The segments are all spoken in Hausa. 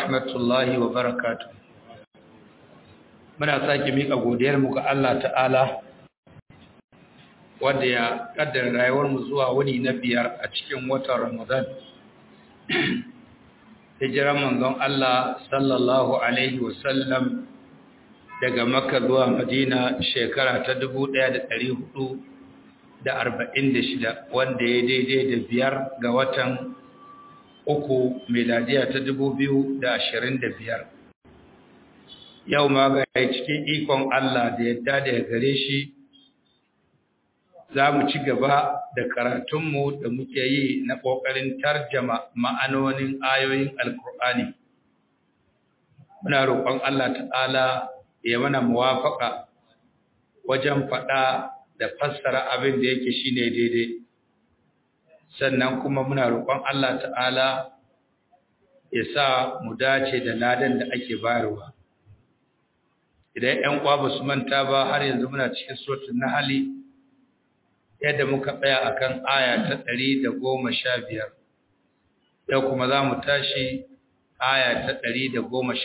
rahmatullahi wa barakatu. Muna sake miƙa godiyarmu ga Allah ta'ala wanda ya ƙaddara rayuwarmu zuwa wuni na biyar a cikin watan Ramadan. Hijiran manzon Allah sallallahu Alaihi wasallam daga Makka zuwa Madina shekara ta dubu ɗaya da ɗari hudu da arba'in da shida wanda ya daidai da biyar ga watan uku meladiya ta dubu biyu da ashirin da biyar yau ma ga cikin ikon Allah da yadda da gare shi za mu ci gaba da karatunmu da muke yi na ƙoƙarin tarjama ma'anonin ayoyin alkur'ani muna roƙon Allah ta'ala ya mana muwafaƙa wajen faɗa da fassara abin da yake shine daidai sannan kuma muna roƙon Allah ta'ala ya sa mu dace da ladan da ake bayarwa idan ƴan uwa ba su manta ba har yanzu muna cikin suratul nahl yadda muka tsaya akan aya ta 115 yau kuma za mu tashi aya ta 116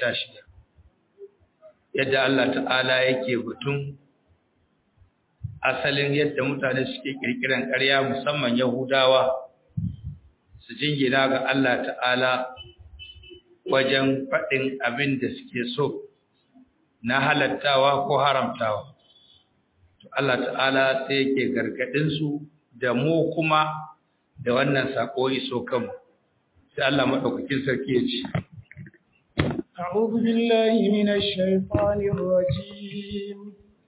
yadda Allah ta'ala yake batun asalin yadda mutane suke kirkiran ƙarya musamman Yahudawa su jingina ga Allah ta'ala wajen faɗin abin da suke so na halattawa ko haramtawa. To Allah ta'ala sai yake gargaɗin su da mu kuma da wannan sako iso kanmu. Sai Allah maɗaukakin sarki ya ce. أعوذ بالله من الشيطان الرجيم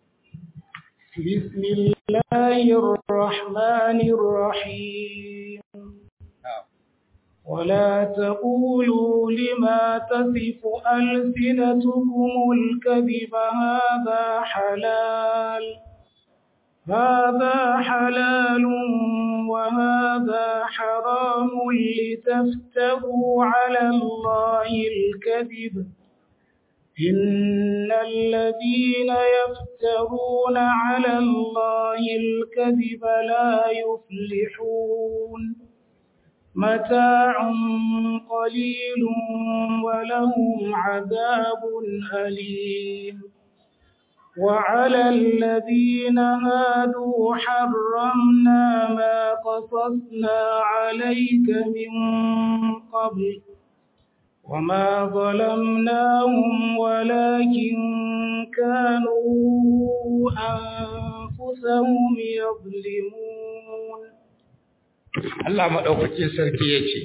بسم الله الرحمن الرحيم ولا تقولوا لما تصف ألسنتكم الكذب هذا حلال هذا حلال وهذا حرام لتفتروا على الله الكذب إن الذين يفترون على الله الكذب لا يفلحون متاع قليل ولهم عذاب أليم وعلى الذين هادوا حرمنا ما قصصنا عليك من قبل وما ظلمناهم ولكن كانوا أنفسهم يظلمون Allah maɗaukacin sarki ya ce,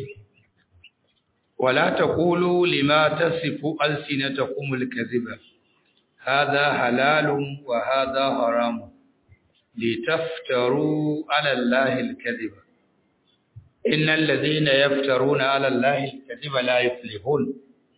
Wala ta ƙulu lima ta sifu alsinata kumul kaziba, haza halalun wa haza haramun, li taftaru alallahi kaziba. Innan lazina yaftaruna alallahi kaziba la yuflihun.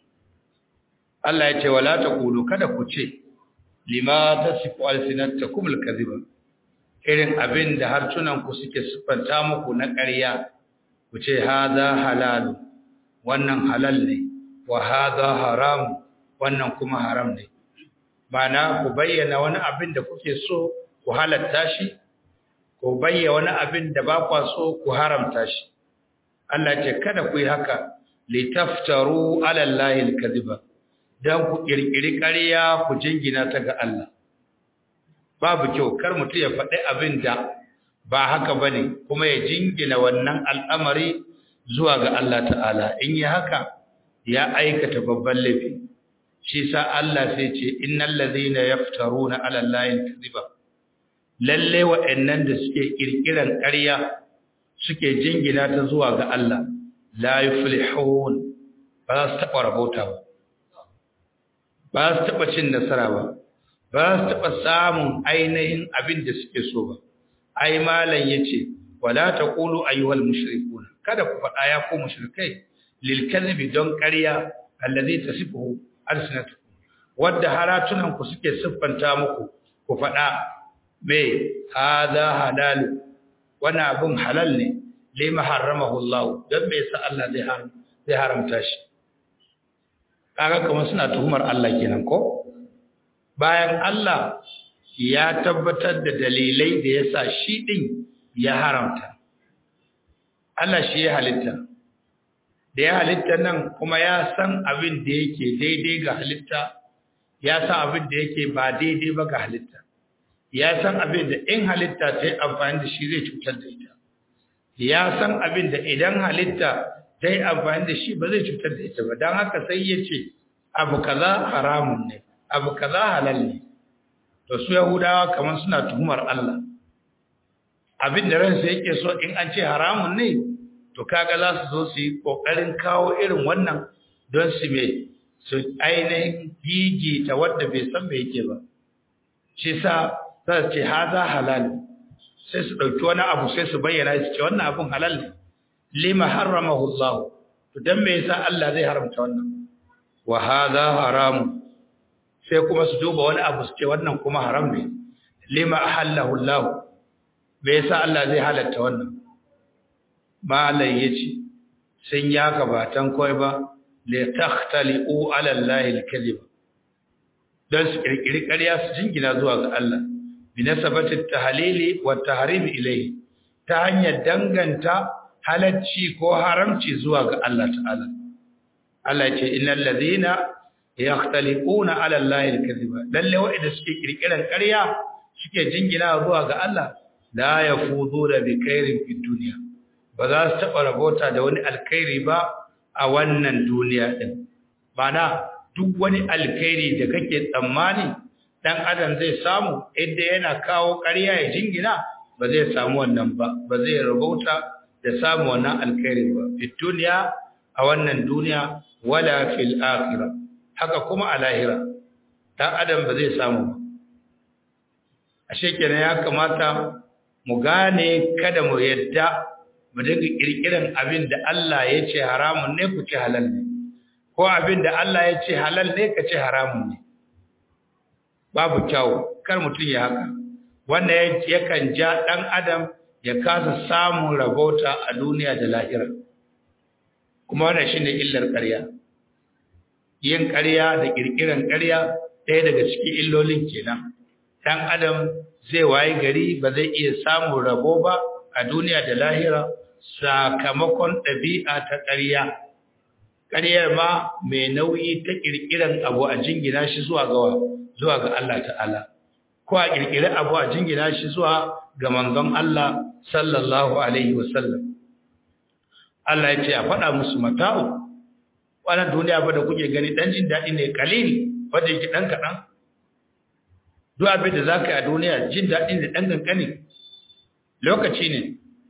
Allah ya ce, Wala ta ƙulu kada ku ce, lima ta sifu alsinata kumul kaziba. irin abin da harsunanku suke siffanta muku na ƙarya ku ce haza halalu wannan halal ne wa haza haram wannan kuma haram ne Bana ku bayyana wani abin da kuke so ku halatta shi ku bayyana wani abin da ba kwa so ku haramta shi Allah ce kada ku yi haka litaftaru ala Allahi alkaziba dan ku kirkiri ƙarya ku jingina ta ga Allah babu kyau kar mutum ya faɗi abin da ba haka ba ne kuma ya jingina wannan al'amari zuwa ga Allah ta'ala in yi haka ya aikata babban laifi shi sa Allah sai ce innal ladhina yaftaruna 'ala Allahi kadhiba lalle wa'annan da suke kirkiran ƙarya suke jingina ta zuwa ga Allah la yuflihun ba su taɓa rabauta ba ba su taɓa cin nasara ba ba su taɓa samun ainihin abin da suke so ba. Ai, Malam ya ce, wala ta ƙulu ayyuhal mushrikun kada ku faɗa ya ko mushrikai, lilkalbi don ƙarya, allazi ta sifu alsinatu, wadda haratunanku suke siffanta muku, ku faɗa, me, haza halalu, wani abin halal ne, lima haramahu Allah, don me sa Allah zai haramta shi. Kaga kamar suna tuhumar Allah kenan ko? bayan Allah ya tabbatar da dalilai da ya sa shi ɗin ya haramta. Allah shi ya halitta, da ya halitta nan kuma ya san abin da yake daidai ga halitta ya san abin da yake ba daidai ba ga halitta ya san abin da in halitta ta yi amfani da shi zai cutar da ita ya san abin da idan halitta ta yi amfani da shi ba zai cutar da ita ba don haka sai ya ce abu kaza haramun ne abu kaza halal ne to su yahudawa kamar suna tuhumar Allah abin da ransa yake so in an ce haramun ne to kaga za su zo su yi kokarin kawo irin wannan don su me su ainihin gigita wadda bai san me yake ba shi sa za su ce haza halal sai su ɗauki wani abu sai su bayyana su ce wannan abun halal ne lima haramahu Allah to dan me yasa Allah zai haramta wannan wa hadha haramun sai kuma su duba wani abu su ce wannan kuma haram ne lima ahallahu Allah me yasa Allah zai halatta wannan malai yace sun ya gabatan koi ba li takhtali'u ala Allah al-kadhib dan su kirkiri ƙarya su jingina zuwa ga Allah bi nasabati at-tahlili wa at-tahrim ilayhi ta hanyar danganta halacci ko haramci zuwa ga Allah ta'ala Allah ya ce innal ladhina yakhtaliquna ala allahi alkadhiba lalle wa'ida suke kirkiran ƙarya suke jingina zuwa ga Allah la yafuduna bi khairin fid dunya ba za su taba rabota da wani alkhairi ba a wannan duniya din bana duk wani alkhairi da kake tsammani dan adam zai samu idan yana kawo ƙarya ya jingina ba zai samu wannan ba ba zai rabota da samu wannan alkhairi ba fid dunya a wannan duniya wala fil akhirah haka kuma a lahira ɗan adam ba zai samu ba a kenan ya kamata mu gane kada mu yadda mu dinga ƙirƙiran abin da Allah ya ce haramun ne ku ce halal ne ko abin da Allah ya ce halal ne ka ce haramun ne babu kyau kar mutum ya haka wannan yakan ja ɗan adam ya kasa samun rabauta a duniya da lahira kuma wannan shine illar ƙarya yin ƙarya da ƙirƙiran ƙarya ɗaya daga cikin illolin kenan ɗan adam zai waye gari ba zai iya samun rabo ba a duniya da lahira sakamakon ɗabi'a ta ƙarya ƙaryar ma mai nauyi ta ƙirƙiran abu a jingina shi zuwa ga zuwa ga Allah ta'ala ko a ƙirƙiri abu a jingina shi zuwa ga manzon Allah sallallahu alaihi wasallam Allah ya ce a faɗa musu mata'u wannan duniya ba da kuke gani dan jin daɗi ne kalili wanda yake dan kaɗan duk abin da zaka yi a duniya jin daɗi ne dan kankani lokaci ne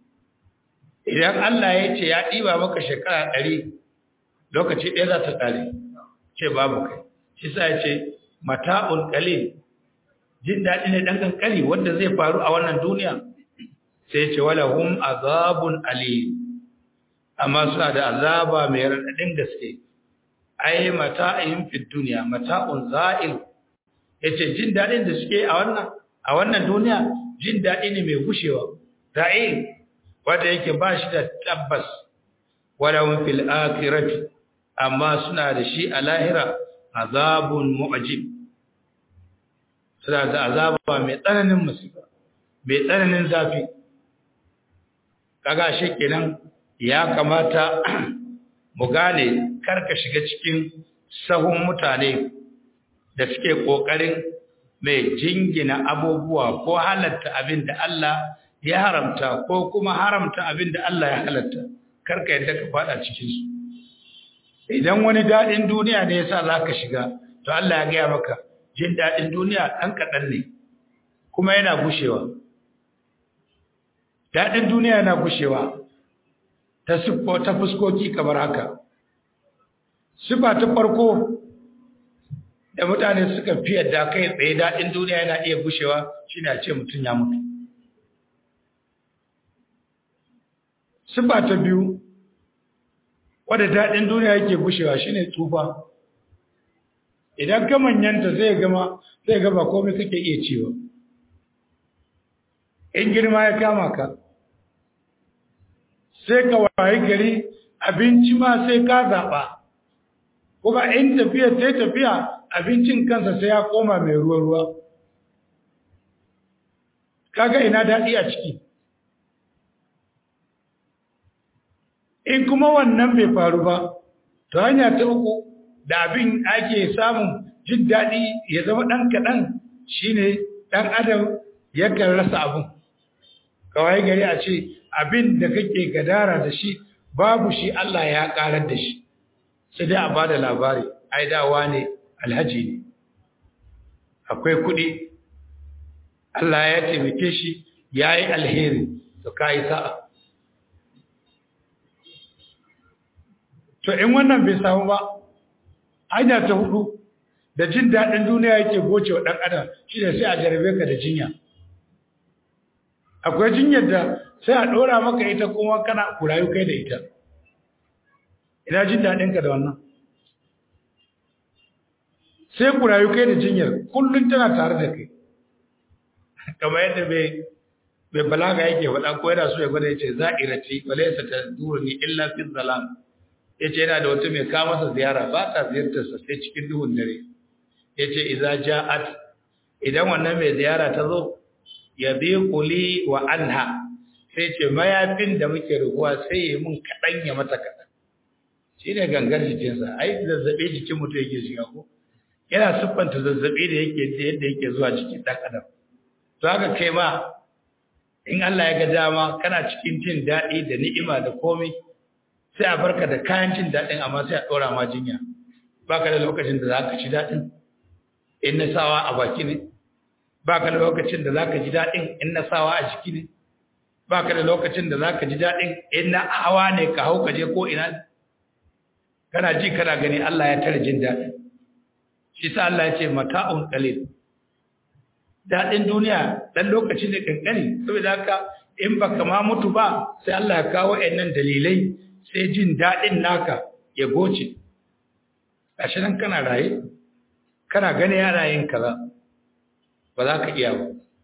idan Allah ya ce ya ɗiba maka shekara ɗari lokaci ɗaya za ta ƙare ce babu kai shi sa ya ce mata'un qalil jin daɗi ne dan kankani wanda zai faru a wannan duniya sai ya ce wala hum azabun alim amma suna da azaba mai raɗaɗin gaske ai mata'in fi duniya mata'un za'il yace jin dadin da suke a wannan a wannan duniya jin dadi ne mai gushewa za'il wanda yake ba shi da tabbas wala fil akhirati amma suna da shi a lahira azabun mu'jib suna da azaba mai tsananin musiba mai tsananin zafi kaga shi kenan ya kamata mu gane karka shiga cikin sahun mutane da suke kokarin mai jingina abubuwa ko halatta abin da Allah ya haramta ko kuma haramta abin da Allah ya halatta karka yadda ka fada cikin su idan wani dadin duniya ne yasa zaka shiga to Allah ya gaya maka jin dadin duniya dan kadan ne kuma yana gushewa dadin duniya yana gushewa ta sifo ta fuskoki kamar haka sifa ta farko da mutane suka fi yadda kai tsaye daɗin duniya yana iya gushewa shine a ce mutum ya mutu sifa ta biyu wadda daɗin duniya yake gushewa shine tsufa idan ka manyanta zai gama zai gaba komai kake iya cewa in girma ya kama ka sai ka wayi gari abinci ma sai ka zaɓa kuma in tafiya sai tafiya abincin kansa sai ya koma mai ruwa-ruwa kaga ina daɗi a ciki in kuma wannan bai faru ba to hanya ta uku da abin ake samun jin daɗi ya zama ɗan kaɗan shine ɗan adam yakan rasa abin kawai gari a ce abin da kake gadara da shi babu shi Allah ya ƙarar da shi sai dai a bada labari ai dawa ne alhaji ne akwai kuɗi Allah ya taimake shi ya yi alheri to ka yi sa'a to in wannan bai samu ba hanya ta hudu da jin daɗin duniya yake goce wa ɗan adam shi ne sai a jarabe ka da jinya akwai jinyar da sai a ɗora maka ita kuma kana kurayu kai da ita ina jin daɗinka da wannan sai kurayu kai da jinyar kullum tana tare da kai kamar yadda bai bai balaga yake faɗa ko yana so ya gwada yace za'irati walaysa tadurni illa fi zalam yace yana da wata mai kawo masa ziyara ba ta ziyartar sa sai cikin duhun dare yace idza ja'at idan wannan mai ziyara ta zo ya bi quli wa anha sai ce mayafin da muke rukuwa sai ya mun kadan ya mata kadan shine gangar jikinsa ai zazzabe jikin mutum yake shiga ko yana siffanta zazzabe da yake yadda yake zuwa jikin dan adam to haka kai ma in Allah ya ga dama kana cikin jin daɗi da ni'ima da komai sai a barka da kayan jin daɗin amma sai a ɗora ma jinya baka da lokacin da za ka ci daɗin in na sawa a baki ne baka da lokacin da za ka ji daɗin in na sawa a jiki ne baka da lokacin da za ka ji daɗin in na hawa ne ka hau ka je ko ina kana ji kana gani Allah ya tare jin daɗin shi sa Allah ya ce mata'un qalil daɗin duniya ɗan lokaci ne ƙanƙani saboda haka in ba ma mutu ba sai Allah ya kawo nan dalilai sai jin daɗin naka ya goce gashi nan kana raye kana gani yana yin kaza ba za ka iya ba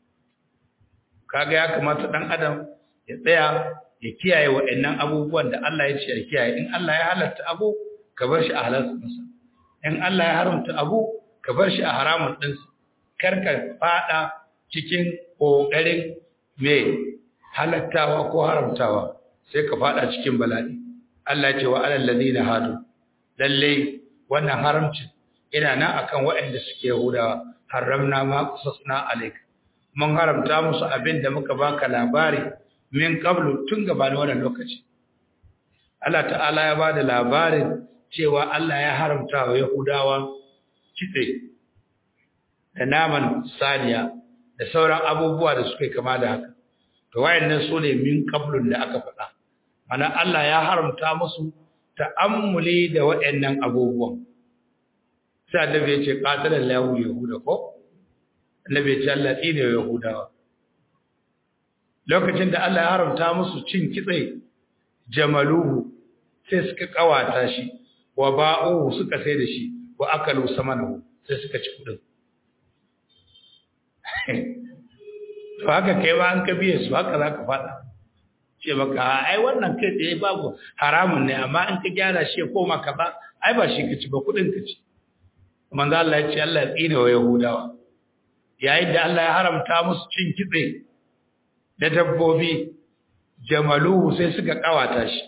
kaga ya kamata ɗan adam ya tsaya ya kiyaye wa'annan abubuwan da Allah ya ce ya kiyaye in Allah ya halatta abu ka bar shi a halartarsa in Allah ya haramta abu ka bar shi a haramun ɗinsa karka fada cikin ƙoƙarin mai halattawa ko haramtawa sai ka fada cikin bala'i Allah ce wa alal ladina hadu lalle wannan haramcin ina nan akan waɗanda suke Yahudawa haramna ma qasasna alayka mun haramta musu abin da muka baka labari min qablu tun gabanin wannan lokaci Allah ta'ala ya bada labarin cewa Allah ya haramta wa Yahudawa kitse da naman saniya da sauran abubuwa da suke kama da haka to wayannan su ne min qablun da aka faɗa mana Allah ya haramta musu ta'ammuli da wayannan abubuwan sai annabi ya ce qatala lahu yahuda ko annabi ya ce Allah tsine yahudawa lokacin da Allah ya haramta musu cin kitse jamaluhu sai suka kawata shi wa ba'uhu suka sai da shi wa akalu samanahu sai suka ci kudin to haka kai ma an ka biye su haka za ka faɗa ce maka ai wannan kai tsaye babu haramun ne amma in ka gyara shi ya koma ka ba ai ba shi ka ci ba kuɗin ka ci manzo Allah ya ce Allah ya tsine wa Yahudawa yayin da Allah ya haramta musu cin kitse da dabbobi jamaluhu sai suka kawata shi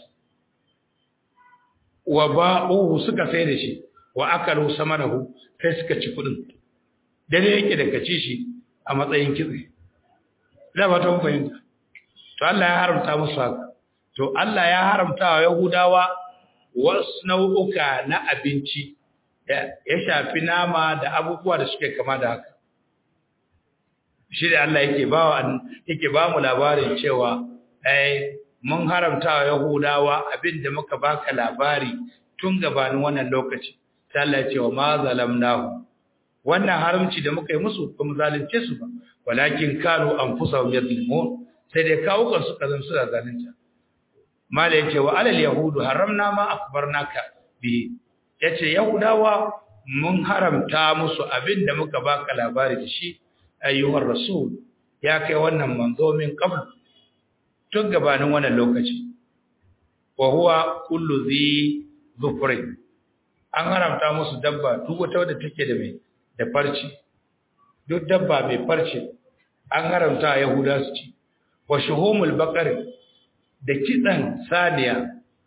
wa ba'uhu suka sai da shi wa akalu samanahu sai suka ci kuɗin dare yake da kaci shi a matsayin kitse da ba ta fahimta to Allah ya haramta musu haka to Allah ya haramta wa Yahudawa wasu nau'uka na abinci ya shafi nama da abubuwa da suke kama da haka shi da Allah yake ba yake ba mu labarin cewa ai mun haramta wa Yahudawa abinda muka baka labari tun gabanin wannan lokaci sai Allah ya ce wa ma zalamnahu wannan haramci da muka yi musu kuma zalunce su ba walakin kanu anfusahum yadlimun sai dai kawo kan su kazan su da zalunta mala yace wa alal yahudu haramna ma akbarnaka bi yace yahudawa mun haramta musu abin da muka baka labari da shi ayyuhar rasul ya kai wannan manzo min qabl tun gabanin wannan lokaci wa huwa kullu zi dhufrin an haramta musu dabba duk wata wadda take da mai da farci duk dabba mai farce an haramta a yahuda su ci wa shuhumul baqar da kitsan saniya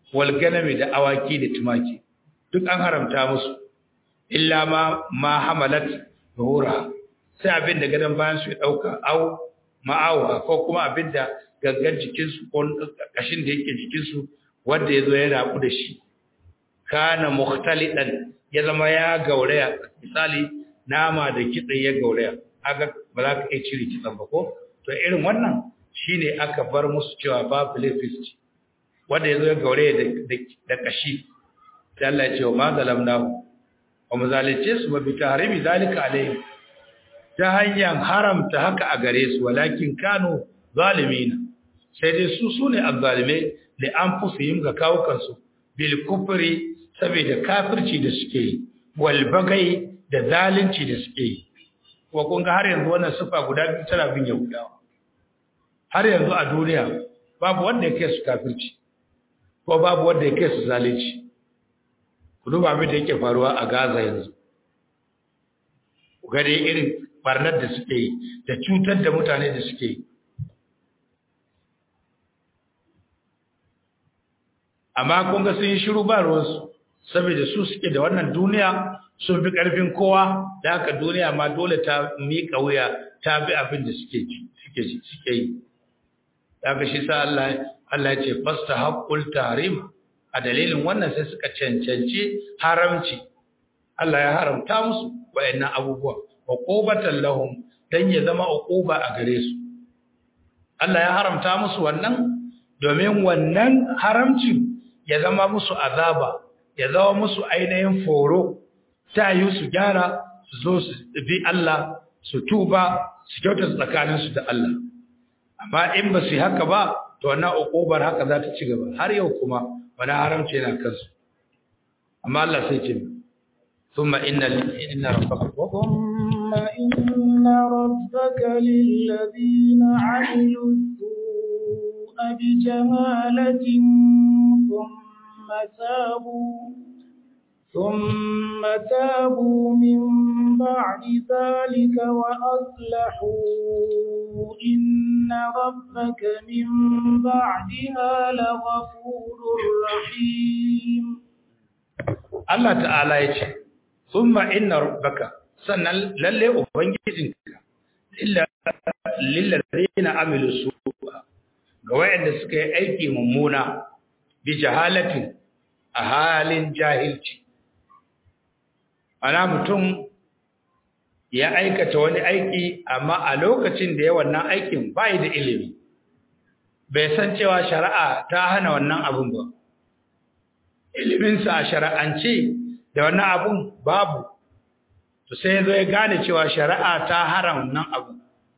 wal ganami da awaki da tumaki duk an haramta musu illa ma ma hamalat zuhura sai abin da gadan bayan su ya dauka au ma'awa ko kuma abin da gangan jikinsu ko kashin da yake jikinsu wanda ya zo ya rabu da shi kana mukhtalidan ya zama ya gauraya misali nama da kitse ya gauraya aga ba za ka iya cire kitsen ba ko to irin wannan shine aka bar musu cewa babu laifin wanda ya zo ya gauraya da kashi sai Allah ya ce wa ma zalamnahu wa muzalice su ba bi tahrimi zalika alaihim ta hanyar haramta haka a gare su walakin kanu zalimina sai dai su sune azzalimai li anfusihim ga kawukansu bil kufri saboda kafirci da suke yi wal bagai da zalunci da suke yi ko kun ga har yanzu wannan sifa guda biyu tana bin yahudawa har yanzu a duniya babu wanda yake su kafirci ko babu wanda yake su zalunci ku duba abin da yake faruwa a Gaza yanzu ku ga dai irin barnar da suke yi da cutar da mutane da suke yi amma kun ga sun yi shiru ba ruwansu saboda su suke da wannan duniya sun fi ƙarfin kowa da haka duniya ma dole ta miƙa wuya ta bi abin da suke suke suke yi daga shi sa Allah Allah ya ce fasta haqqul tahrim a dalilin wannan sai suka cancanci haramci Allah ya haramta musu wayannan abubuwa uqubatan lahum dan ya zama uquba a gare su Allah ya haramta musu wannan domin wannan haramcin ya zama musu azaba ya zama musu ainihin foro ta yi su gyara su zo su bi Allah su tuba su kyauta tsakaninsu da Allah amma in ba su yi haka ba to wannan uqubar haka za ta ci gaba har yau kuma wani haramci yana kansu amma Allah sai ce ثم إن إن ربك ثم إن ربك للذين عملوا السوء بجهالة ثم تابوا ثم تابوا من بعد ذلك وأصلحوا إن ربك من بعدها لغفور رحيم الله تعالى يقول ثم إن ربك sannan lalle ubangijinka illa lillazina amilu su'a ga wayanda suka yi aiki mummuna bi jahalatin a halin jahilci ana mutum ya aikata wani aiki amma a lokacin da ya wannan aikin bai da ilimi bai san cewa shari'a ta hana wannan abun ba iliminsa a shari'ance da wannan abun babu to sai ya zo ya gane cewa shari'a ta haram nan abu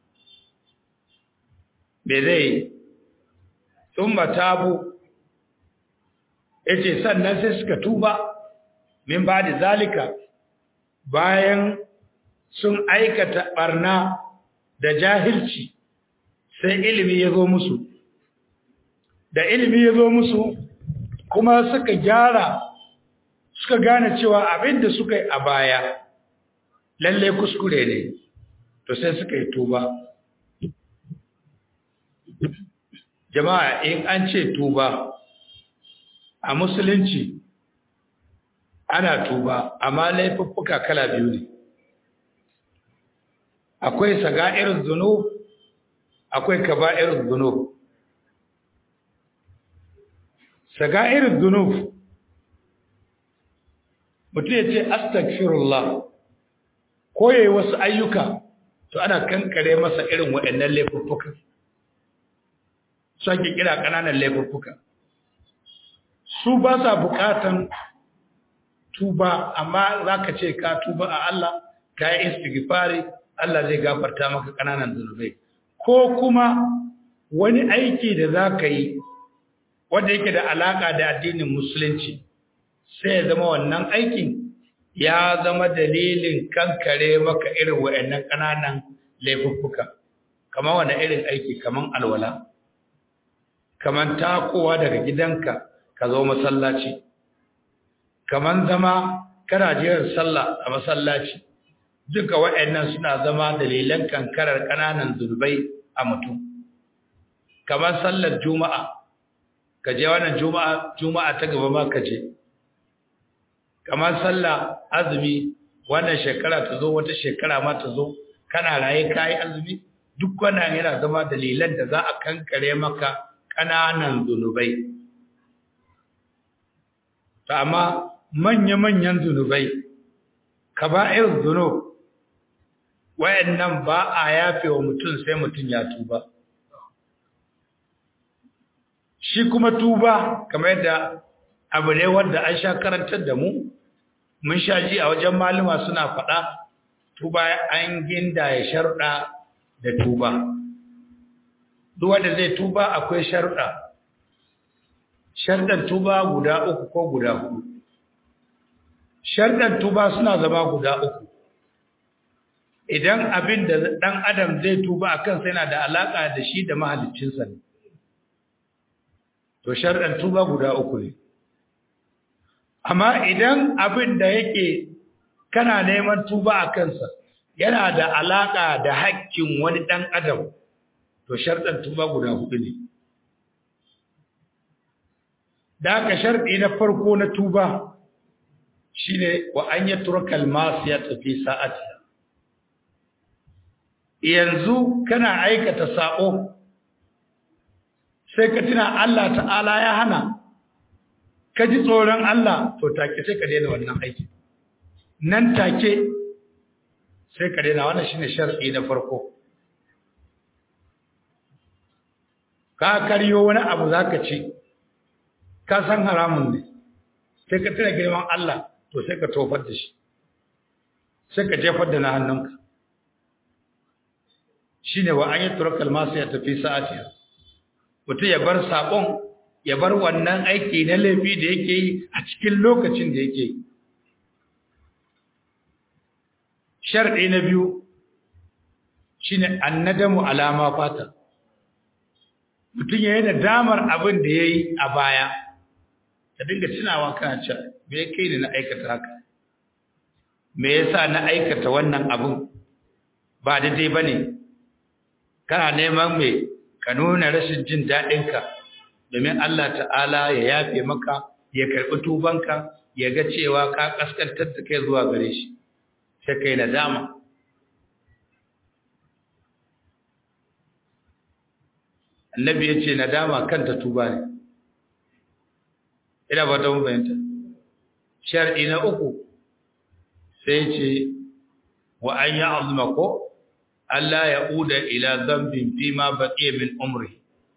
me zai sun tabu ya ce sannan sai suka tuba min ba da zalika bayan sun aikata barna da jahilci sai ilimi ya zo musu da ilimi ya zo musu kuma suka gyara suka gane cewa abin da suka yi a baya lalle kuskure ne to sai suka yi tuba jama'a in an ce tuba a musulunci ana tuba amma laifuffuka kala biyu ne akwai saga'ir zunub akwai kaba'ir zunub saga'ir zunub mutum ya ce astagfirullah ko yayi wasu ayyuka to ana kankare masa irin waɗannan laifuffuka su ake kira ƙananan laifuffuka su ba sa buƙatan tuba amma za ka ce ka tuba a Allah ka yi istighfari Allah zai gafarta maka ƙananan zunubai ko kuma wani aiki da za ka yi wanda yake da alaƙa da addinin musulunci sai ya zama wannan aikin ya zama dalilin kankare maka irin wa'annan ƙananan laifuffuka kamar wani irin aiki kamar alwala kamar takowa daga gidanka ka zo masallaci kamar zama kana jiran sallah a masallaci duka wa'annan suna zama dalilan kankarar ƙananan zunubai a mutum kamar sallar juma'a ka je wannan juma'a juma'a ta gaba ma ka je kamar sallah azumi wannan shekara ta zo wata shekara ma ta zo kana raye kai azumi duk wannan yana zama dalilan da za a kankare maka ƙananan zunubai ta amma manya-manyan zunubai kaba'ir zunub wayannan ba a yafe wa mutum sai mutum ya tuba shi kuma tuba kamar yadda abu ne wanda an sha karantar da mu mun sha ji a wajen malama suna faɗa tuba an ginda ya sharuɗa da tuba duk wanda zai tuba akwai sharuɗa sharuɗan tuba guda uku ko guda huɗu sharuɗan tuba suna zama guda uku idan abin da ɗan adam zai tuba a kansa yana da alaƙa da shi da mahaliccinsa ne to sharuɗan tuba guda uku ne amma idan abin da yake kana neman tuba a kansa yana da alaƙa da haƙƙin wani ɗan adam to sharɗan tuba guda hudu ne da aka sharɗi na farko na tuba shine wa an yi turkal masu ya tafi sa'ati yanzu kana aikata sa'o sai ka tuna Allah ta'ala ya hana ka ji tsoron Allah to take sai ka daina wannan aiki nan take sai ka daina wannan shine shar'i na farko ka karyo wani abu zaka ci ka san haramun ne sai ka tuna girman Allah to sai ka tofar da shi sai ka jefar da na hannunka shine wa an yi turakal masu ya tafi sa'atiya mutum ya bar saƙon ya bar wannan aiki na laifi da yake yi a cikin lokacin da yake yi sharɗi na biyu shine annadamu alama fata mutum ya yi da damar abin da ya yi a baya ka dinga tunawa kana cewa me ya kai ni na aikata haka me yasa na aikata wannan abin ba daidai ba ne kana neman mai ka nuna rashin jin daɗinka domin Allah ta'ala ya yafe maka ya karɓi tubanka ya ga cewa ka ƙaskantar da kai zuwa gare shi sai kai nadama annabi ya ce nadama kanta tuba ne ina ba ta mun bayanta shar'i na uku sai ce wa an ya azuma ko Allah ya uda ila zambin fi ma baqiya min umri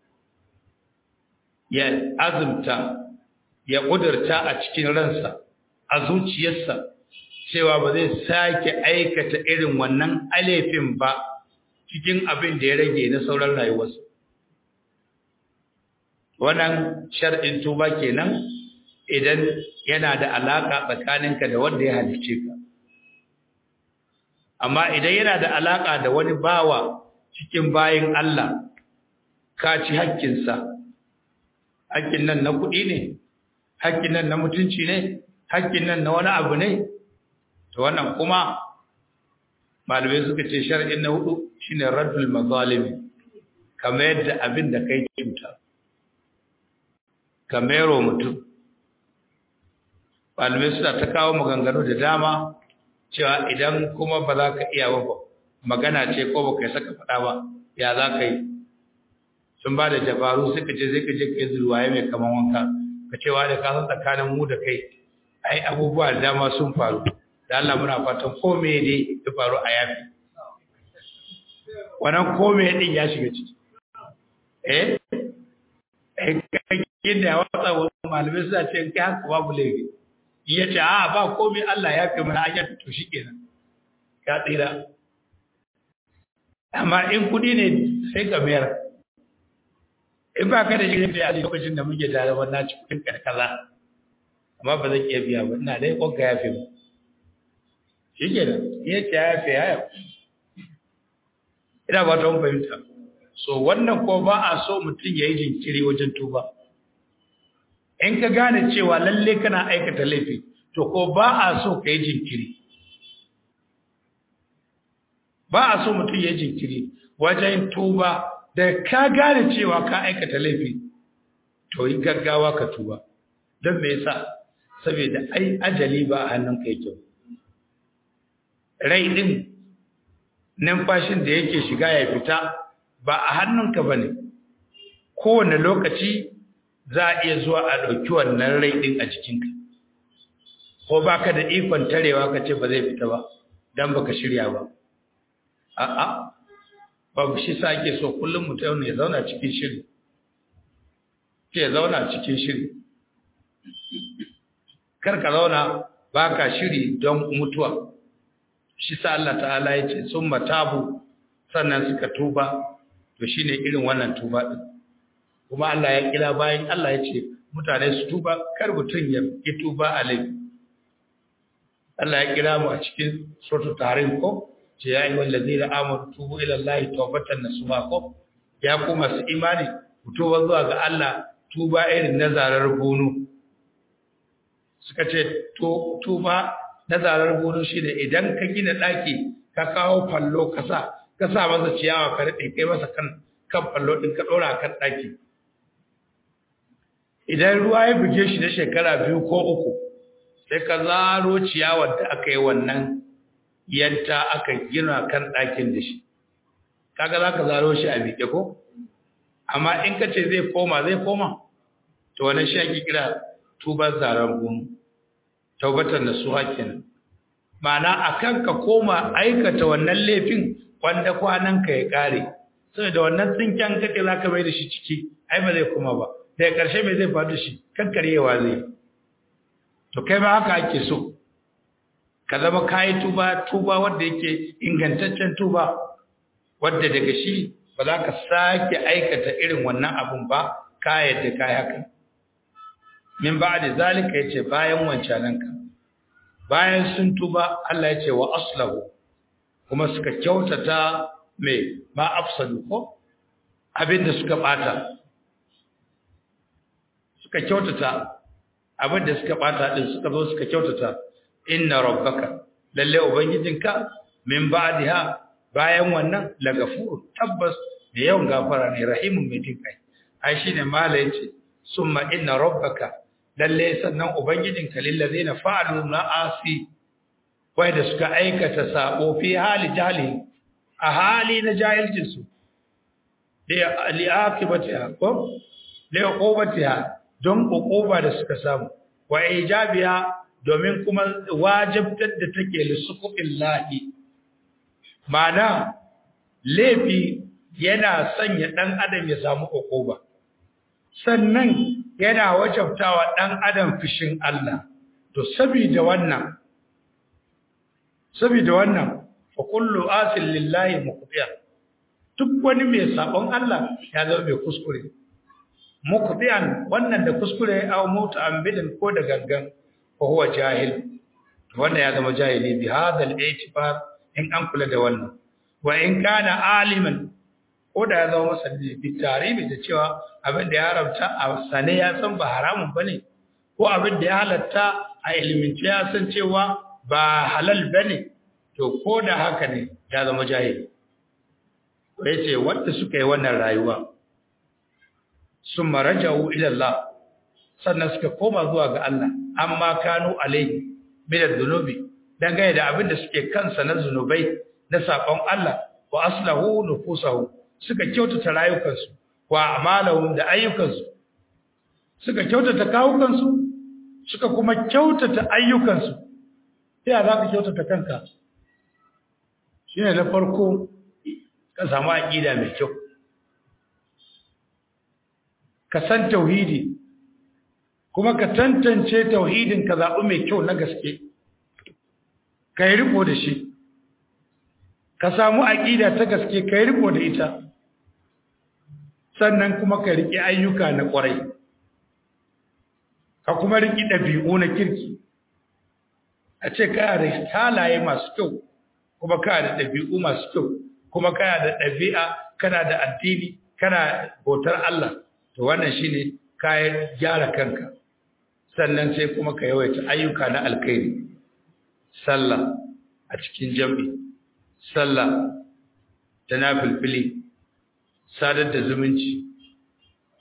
ya azumta ya kudurta a cikin ransa a zuciyarsa cewa ba zai sake aikata irin wannan alefin ba cikin abin da ya rage na sauran rayuwarsa wannan shar'in tuba kenan idan yana da alaka tsakaninka da wanda ya halicce ka amma idan yana da alaka da wani bawa cikin bayin Allah ka ci haƙƙinsa haƙƙin nan na kuɗi ne haƙƙin nan na mutunci ne haƙƙin nan na wani abu ne to wannan kuma malamai suka ce shar'in na hudu shine raddul mazalimi kamar yadda abin da kai cuta kamero mutum malamai suna ta kawo maganganu da dama cewa idan kuma ba za ka iya ba magana ce ko ba kai saka faɗa ba ya za ka yi sun ba da dabaru suka ce zai ka je ka yi zurwaye mai kaman wanka ka cewa da ka san tsakanin mu da kai ai abubuwa da dama sun faru da Allah muna fatan ko me ne ya faru a yafi wannan ko me din ya shiga ciki eh eh kai da wata malamai suna ce kai haka babu laifi ya ce a ba komai Allah ya fi mana ayyar to shi kenan ya tsira amma in kudi ne sai ka mayar in ba ka da shi da a lokacin da muke tare wannan ci kudin karkaza amma ba zan iya biya ba ina dai kwanka ya fi mu shi kenan ya ce ya fi ya ina ba ta fahimta so wannan ko ba a so mutum ya yi jinkiri wajen tuba in ka gane cewa lalle kana aikata laifi to ko ba a so ka yi jinkiri ba a so mutum ya jinkiri wajen tuba da ka gane cewa ka aikata laifi to yi gaggawa ka tuba don me yasa saboda ai ajali ba a hannunka yake rai din numfashin da yake shiga ya fita ba a hannunka ba ne kowane lokaci za a iya zuwa a ɗauki wannan rai ɗin a jikinka ko ba ka da ikon tarewa ka ce ba zai fita ba don ba ka shirya ba a'a babu shi sa ake so kullum mutum ya zauna cikin shiri ke zauna cikin shiri kar ka zauna ba ka shiri don mutuwa shi sa Allah ta'ala ya ce sun matabu sannan suka tuba to shi ne irin wannan tuba ɗin kuma Allah ya kira bayan Allah ya ce mutane su tuba kar mutum ya yi tuba a laifi Allah ya kira mu a cikin surtu tarin ko ce ya yi wallazi da amur tubu ila Allah tawbatan nasuha ko ya ku masu imani ku tuba zuwa ga Allah tuba irin na zarar gonu suka ce tuba na zarar gonu shi ne idan ka gina ɗaki ka kawo fallo ka sa ka sa masa ciyawa ka daɗe kai masa kan kan fallo ɗin ka ɗora kan ɗaki idan ruwa ya buge shi na shekara biyu ko uku sai ka zaro ciyawar da aka yi wannan yanta aka gina kan ɗakin da shi kaga za ka zaro shi a miƙe ko amma in ka ce zai koma zai koma to wani shi ake kira tubar zaren gunu taubatar da su kenan ma'ana a kan ka koma aikata wannan laifin wanda kwananka ya ƙare saboda wannan tsinken kake za ka mai da shi ciki ai ba zai kuma ba daga ƙarshe mai zai faru shi kankarewa zai to kai ma haka ake so ka zama kayi tuba tuba wanda yake ingantaccen tuba wadda daga shi ba za ka sake aikata irin wannan abun ba ka yadda ka haka min ba da zalika yace bayan wancananka bayan sun tuba Allah yace wa aslahu kuma suka kyautata mai ma afsadu ko abinda suka bata suka kyautata abinda suka bata din suka zo suka kyautata inna rabbaka lalle ubangijinka min ba'daha bayan wannan lagafur tabbas da yawan gafara ne rahimun mai jin kai ai shine mala yace summa inna rabbaka lalle sannan ubangijinka lillazina fa'alu na'asi wai da suka aikata sabo fi hali jahili a hali na jahilcin su da li'aqibatiha ko li'uqubatiha don uquba da suka samu wa ijabiha domin kuma wajibtar da take lissuqubillahi mana laifi yana sanya dan adam ya samu uquba sannan yana wajabtawa dan adam fishin Allah to saboda wannan saboda wannan fa kullu asil lillahi muqtiya duk wani mai sabon Allah ya zama mai kuskure muqtiyan wannan da kuskure aw mutu ambidin ko da gangan fa huwa jahil wannan ya zama jahili bi hadal i'tibar in an kula da wannan wa in kana aliman ko da ya zama masani bi tarihi da cewa abin da ya haramta a sane ya san ba haramun bane ko abin da ya halatta a ilimince ya san cewa ba halal bane to ko da haka ne ya zama jahili ko yace wanda suka yi wannan rayuwa sun maraja'u ila Allah sannan suka koma zuwa ga Allah amma kanu alaihi min adh-dhunubi dangane da abin da suke kansa na zunubai na sakon Allah wa aslahu nufusahu suka kyautata rayukansu wa amalahum da ayyukansu suka kyautata kawukansu suka kuma kyautata ayyukansu sai za ka kyautata kanka shine na farko ka samu aqida mai kyau ka san tauhidi kuma ka tantance tauhidin ka zaɓi mai kyau na gaske ka yi riko da shi ka samu aƙida ta gaske ka yi riko da ita sannan kuma ka riƙe ayyuka na ƙwarai ka kuma riƙe ɗabi'u na kirki a ce kaya da halaye masu kyau kuma kaya da ɗabi'u masu kyau kuma kaya da ɗabi'a kana da addini kana bautar Allah to wannan shine kayan gyara kanka sannan sai kuma ka yawaita ayyuka na alkhairi sallah a cikin jam'i sallah ta nafilfili sadar da zumunci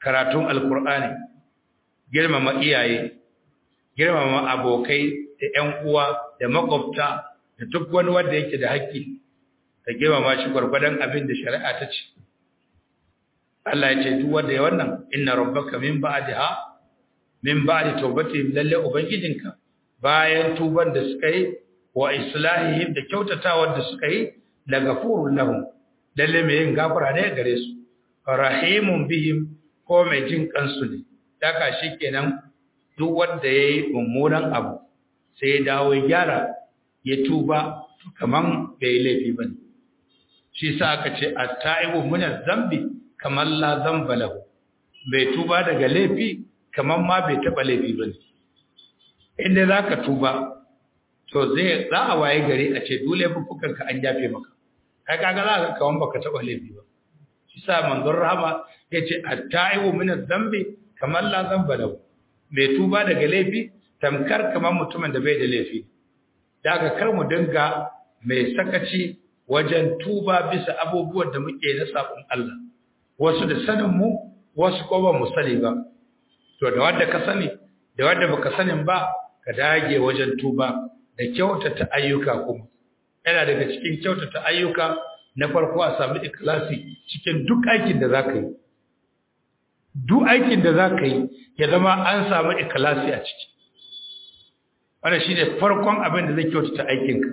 karatun alkur'ani girmama iyaye girmama abokai da ƴan uwa da makwabta da duk wani wanda yake da haƙƙi ka girmama shi gwargwadon abin da shari'a ta ce Allah ya ce duk wanda ya wannan inna rabbaka min ba'daha min ba'di tawbatihim lalle ubangijinka bayan tuban da suka yi wa islahihim da kyautatawar da suka yi la gafurun lahum lalle mai yin gafara ne gare su rahimun bihim ko mai jin kansu ne daga shikenan duk wanda yayi mummunan abu sai ya dawo ya gyara ya tuba kaman bai laifi bane shi sa aka ce at-ta'ibu min zambi kaman la zamba lahu bai tuba daga laifi kaman ma bai taba laifi bane inda zaka tuba to zai za a waye gari a ce dole bukukan ka an yafe maka kai kaga za ka kawan baka taba laifi ba shi sa manzon rahama yace at-ta'ibu min adh-dhanbi kaman la dhanba lahu bai tuba daga laifi tamkar kaman mutumin da bai da laifi daga kar mu dinga mai sakaci wajen tuba bisa abubuwan da muke na sabon Allah wasu da sanin mu wasu ko ba mu sani ba to da wanda ka sani da wanda baka sanin ba ka dage wajen tuba da kyautata ayyuka kuma yana daga cikin kyautata ayyuka na farko a samu ikhlasi cikin duk aikin da zaka yi duk aikin da zaka yi ya zama an samu ikhlasi a ciki wannan shine farkon abin da zai kyautata aikinka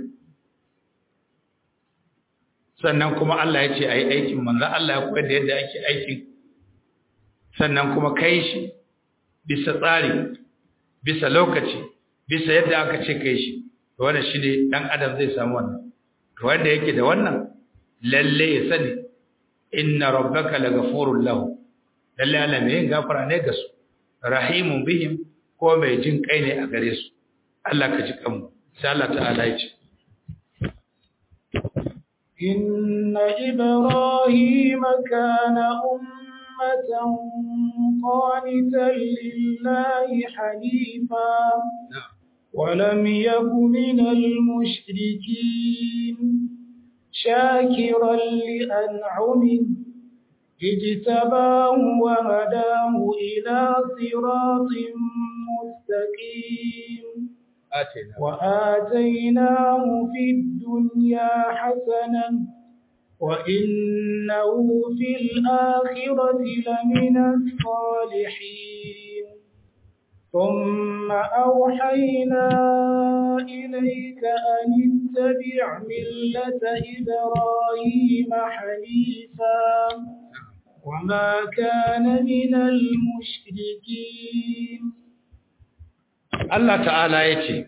sannan kuma Allah ya ce ayi aikin manzo Allah ya koyar da yadda ake aikin sannan kuma kai shi bisa tsari bisa lokaci bisa yadda aka ce kai shi to wannan shine dan adam zai samu wannan to wanda yake da wannan lalle ya sani inna rabbaka laghafurul lahu lalle Allah mai gafara ne ga su rahimun bihim ko mai jin kai ne a gare su Allah ka ji kanmu sai Allah ta'ala ya ce إن إبراهيم كان أمة قانتا لله حنيفا ولم يك من المشركين شاكرا لأنعمه اجتباه وهداه إلى صراط مستقيم آتنا وآتيناه في الدنيا حسنة وإنه في الآخرة لمن الصالحين ثم أوحينا إليك أن اتبع ملة إبراهيم حنيفا وما كان من المشركين Allah ta'ala ya ce,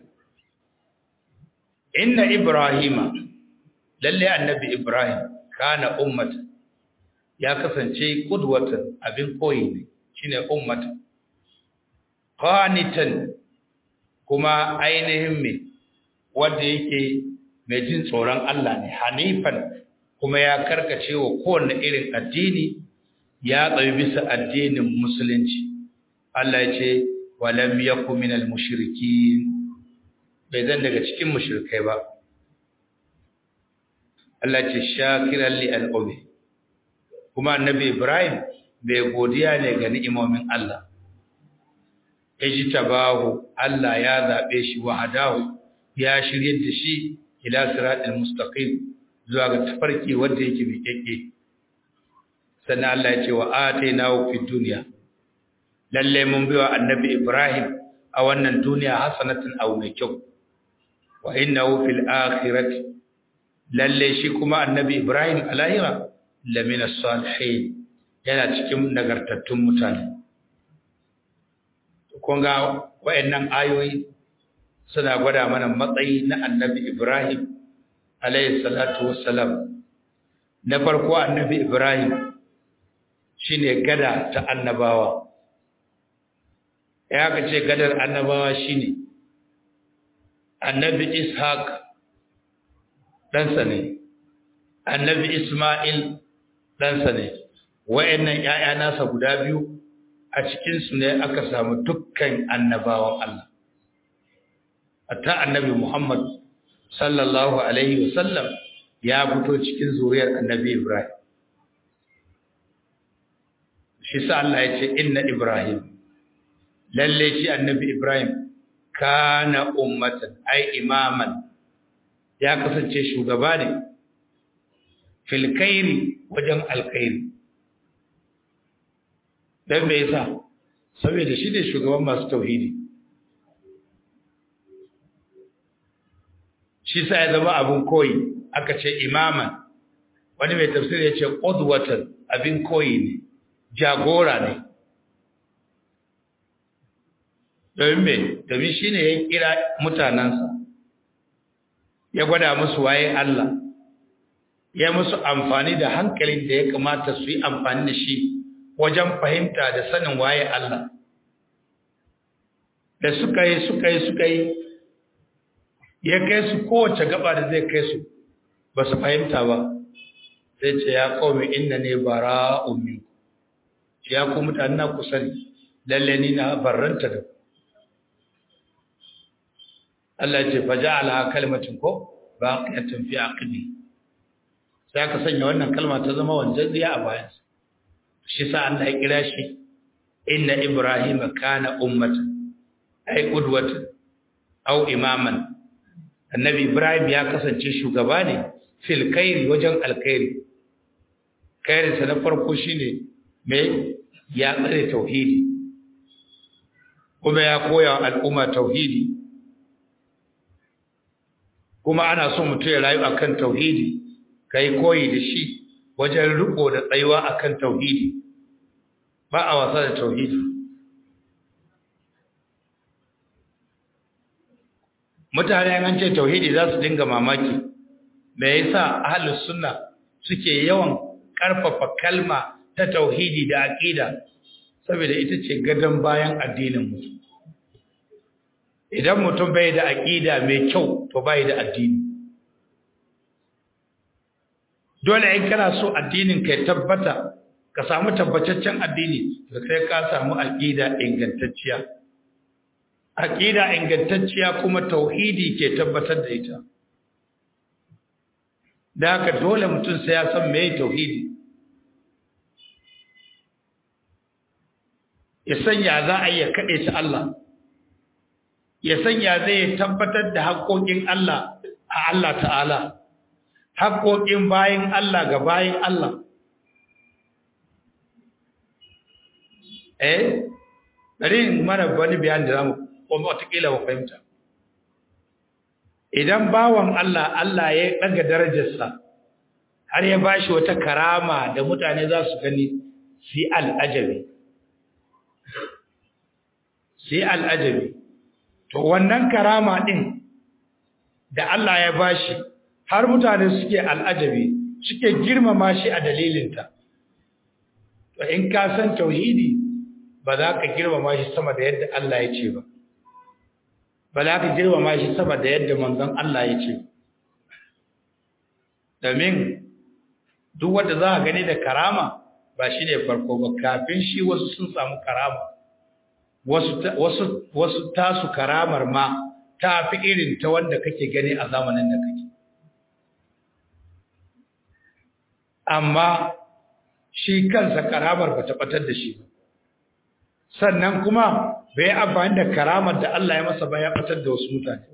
Inna Ibrahima, lalle annabi Ibrahim, kana ummata, ya kasance ƙudwatan abin koyi ne, shi ne ummata. Qanitan kuma ainihin mai, wadda yake mai jin tsoron Allah ne, hanifan kuma ya karkace wa kowane irin addini, ya tsaye bisa addinin Musulunci. Allah ya ce, walam yaku minal mushrikin bai zan daga cikin mushrikai ba Allah ce shakiran li al'umi kuma annabi Ibrahim bai godiya ne ga ni'imomin Allah ijtabahu Allah ya zabe shi wa hadahu ya shirye da shi ila siratal mustaqim zuwa ga tafarki wanda yake miƙeƙe sannan Allah ya ce wa atainahu fid dunya lalle mun biwa annabi Ibrahim a wannan duniya hasanatin aw mai kyau wa innahu fil akhirati lalle shi kuma annabi Ibrahim a lahira lamina salihin yana cikin nagartattun mutane kun ga wayannan ayoyi suna gwada mana matsayi na annabi Ibrahim alayhi salatu wassalam na farko annabi Ibrahim shine gada ta annabawa ya ka ce gadar annabawa shine annabi ishaq ɗansa ne annabi isma'il ɗansa ne wa'annan ‘ya'ya nasa guda biyu a cikinsu ne aka samu dukkan annabawan Allah ta annabi muhammad sallallahu alaihi wasallam ya fito cikin zuriyar annabi ibrahim shi sa Allah ya ce inna Ibrahim lalle shi annabi Ibrahim kana ummatan ai imaman ya kasance shugaba ne fil khairi wajen alkhairi dan me yasa saboda shi ne shugaban masu tauhidi shi sa ya zama abin koyi aka ce imaman wani mai tafsir ya ce qudwatan abin koyi ne jagora ne domin me domin shine ya kira mutanansa ya gwada musu waye Allah ya musu amfani da hankalin da ya kamata su yi amfani da shi wajen fahimta da sanin waye Allah da suka yi suka yi suka yi ya kai su kowace gaba da zai kai su ba su fahimta ba sai ce ya kawai inna ne bara ummi ya ku mutane na ku sani lalle ni na barranta da Allah ce fa ja'ala kalmatin ko baqiyatan fi aqdi sai aka sanya wannan kalma ta zama wanzaziya a bayan shi sa Allah ya kira shi inna ibrahima kana ummatan ay qudwatan aw imaman annabi ibrahim ya kasance shugaba ne fil khairi wajen alkhairi khairin sa na farko shine me ya tsare tauhidi kuma ya koya wa al'umma tauhidi kuma ana so mutum ya rayu akan tauhidi kai koyi da shi wajen riko da tsayuwa akan tauhidi ba a wasa da tauhidi mutane an ce tauhidi za su dinga mamaki me yasa ahlus sunna suke yawan karfafa kalma ta tauhidi da aqida saboda ita ce gadan bayan addinin mutum idan mutum bai da aqida mai kyau to bai da addini dole in kana so addinin ka tabbata ka samu tabbataccen addini to sai ka samu aqida ingantacciya aqida ingantacciya kuma tauhidi ke tabbatar da ita da haka dole mutum sai ya san meye tauhidi ya sanya za a iya kaɗe ta Allah ya sanya zai tabbatar da haƙoƙin Allah a Allah ta'ala haƙoƙin bayin Allah ga bayin Allah eh bari mana wani bayan da zamu kuma watakila ba fahimta idan bawan Allah Allah ya ɗaga darajarsa har ya bashi wata karama da mutane za su gani si al'ajabi si al'ajabi to wannan karama ɗin da Allah ya bashi har mutane suke al'ajabi suke girmama shi a dalilinta to in ka san tauhidi ba za ka girmama shi sama da yadda Allah ya ce ba ba za ka girmama shi sama da yadda manzon Allah ya ce domin duk wanda za a gani da karama ba shi ne farko ba kafin shi wasu sun samu karama wasu wasu tasu karamar ma ta fi irin ta wanda kake gani a zamanin da kake amma shi kansa karamar ba ta batar da shi ba sannan kuma bai amfani da karamar da Allah ya masa ba ya batar da wasu mutane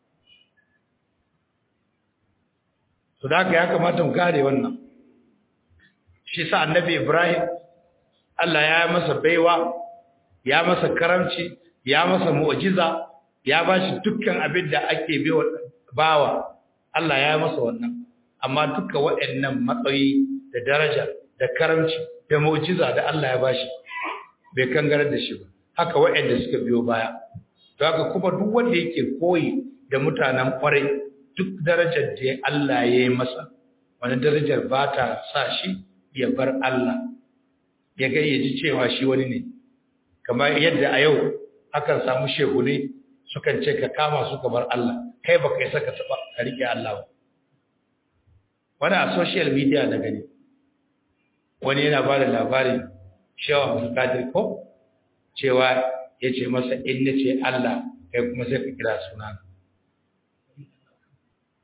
to da ya kamata mu gane wannan shi sa annabi Ibrahim Allah ya masa baiwa ya masa karamci ya masa mu'jiza ya bashi dukkan abin da ake bawa Allah ya masa wannan amma dukkan waɗannan matsayi da daraja da karamci da mu'jiza da Allah ya bashi bai kangarar da shi ba haka waɗanda suka biyo baya to haka kuma duk wanda yake koyi da mutanen kwarai duk darajar da Allah ya yi masa wani darajar ba ta sa shi ya bar Allah ya gayyaci cewa shi wani ne kamar yadda a yau akan samu shehune sukan ce ka kama su kamar Allah kai baka yi saka taba ka rike Allah ba wani a social media da gani wani yana ba da labarin shewa abdulkadir ko cewa ya ce masa in na ce Allah kai kuma sai ka kira suna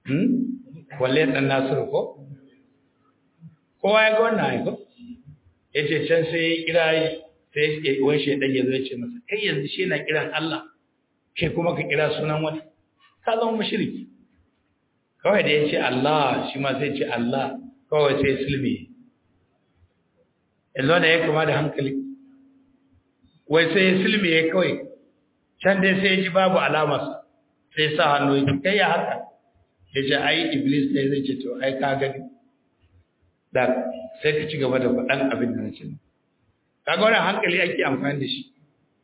hmm? walle ɗan nasiru ko kowa ya ga wannan haiko yace can sai ya kira sai wani shaidan ya zo ya ce masa kai yanzu shi na kiran Allah kai kuma ka kira sunan wani ka zama mushriki kawai da ya ce Allah shi ma sai ce Allah kawai sai sulmi yanzu da ya kama da hankali wai sai ya sulmi ya kawai can dai sai ya ji babu alamarsa sai sa hannu ya kai ya haka ya ce ai iblis ne zai ce to ai ka gani da sai ka ci gaba da faɗan abin da na ce kaga wannan hankali ake amfani da shi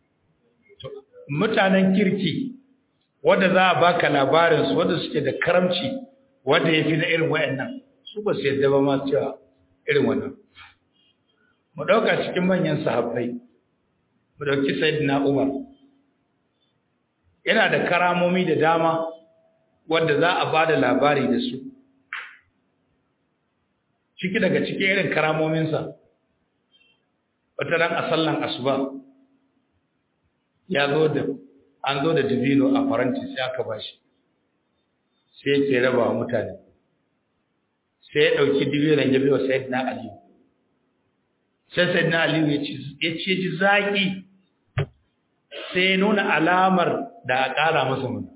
mutanen kirki wanda za a baka labarin su wanda suke da karamci wanda yafi na irin wayannan su ba su yadda ba ma cewa irin wannan mu dauka cikin manyan sahabbai mu dauki sayyidina Umar yana da karamomi da dama wanda za a bada labari da su ciki daga cikin irin karamominsa wata ran a sallan asuba ya zo da an zo da dabino a faranti sai aka bashi sai yake raba wa mutane sai ya ɗauki dabinon ya biyo sayyidina aliyu sai sayyidina aliyu ya ce ji zaƙi sai ya nuna alamar da a ƙara masa mana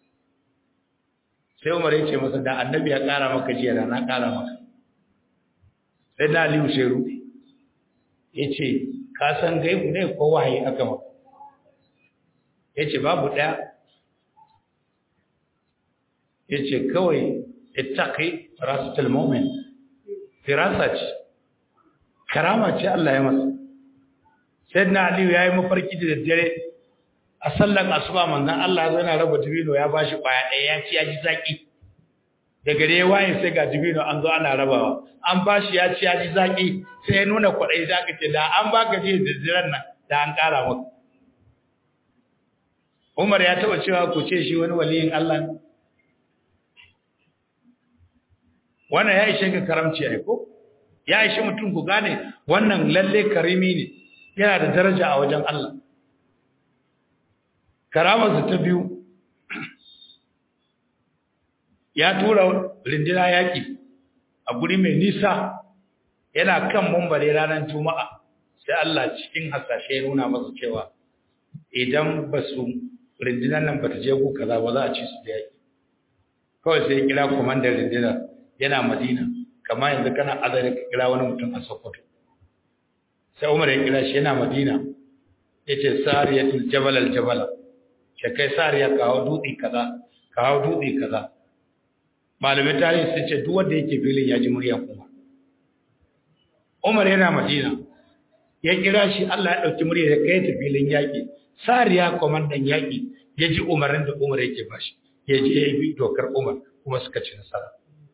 sai umar ya ce masa da annabi ya ƙara maka jiya da na ƙara maka sai na aliyu sai rufe ya ce ka san gaibu ne ko wahayi aka maka ya ce babu ɗaya ya ce kawai ittaqi firasatul mu'min firasa ce karama ce Allah ya masa sayyidina aliyu yayi mafarki da daddare a sallan asuba manzon Allah ya yana raba dibino ya bashi kwaya ɗaya ya ci ya ji zaki da gare waye sai ga dibino an zo ana rabawa an bashi ya ci ya ji zaki sai ya nuna kwaɗayi da aka ce da an baka ji da ziran nan da an ƙara maka Umar ya taba cewa ku ce shi wani waliyin Allah ne wannan ya ishe ka karamci ai ko ya ishe mutum ku gane wannan lalle karimi ne yana da daraja a wajen Allah karamarsa ta biyu ya tura rindina yaƙi a guri mai nisa yana kan mumbare ranar juma'a sai Allah cikin hasashe ya nuna masa cewa idan ba su rindinan nan ba ta je ku kaza ba za a ci su da yaƙi kawai sai ya kira kwamandan rindinar yana madina kama yanzu kana azari ka kira wani mutum a sokoto sai umar ya kira shi yana madina ya ce sariyatul jabal al jabala ke kai sariya kawo dutse kaza kawo dutse kaza malamin tarihi sun ce duk wanda yake filin ya ji murya kuma umar yana madina ya kira shi Allah ya dauki murya ya kai ta filin yaki sariya komandan yaki ya ji umarin da umar yake bashi ya je ya bi dokar umar kuma suka ci nasara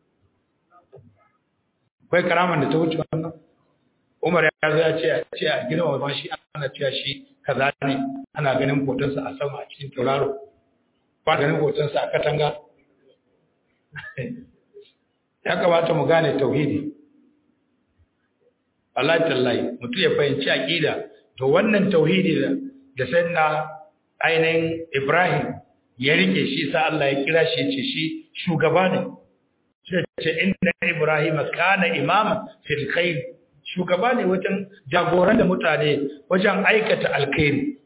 akwai karaman da ta wuce wannan Umar ya zo ya ce a ce a gina wa shi ana cewa shi kaza ne ana ganin hotonsa a sama a cikin tauraro ba ganin hotonsa a katanga ya kamata mu gane tauhidi Allah tallahi mutum ya fahimci aqida to wannan tauhidi da da sanna ainihin Ibrahim ya rike shi sa Allah ya kira shi ya ce shi shugaba ne ce inna Ibrahim kana imaman fil khair shugaba ne wajen jagoran da mutane wajen aikata alkhairi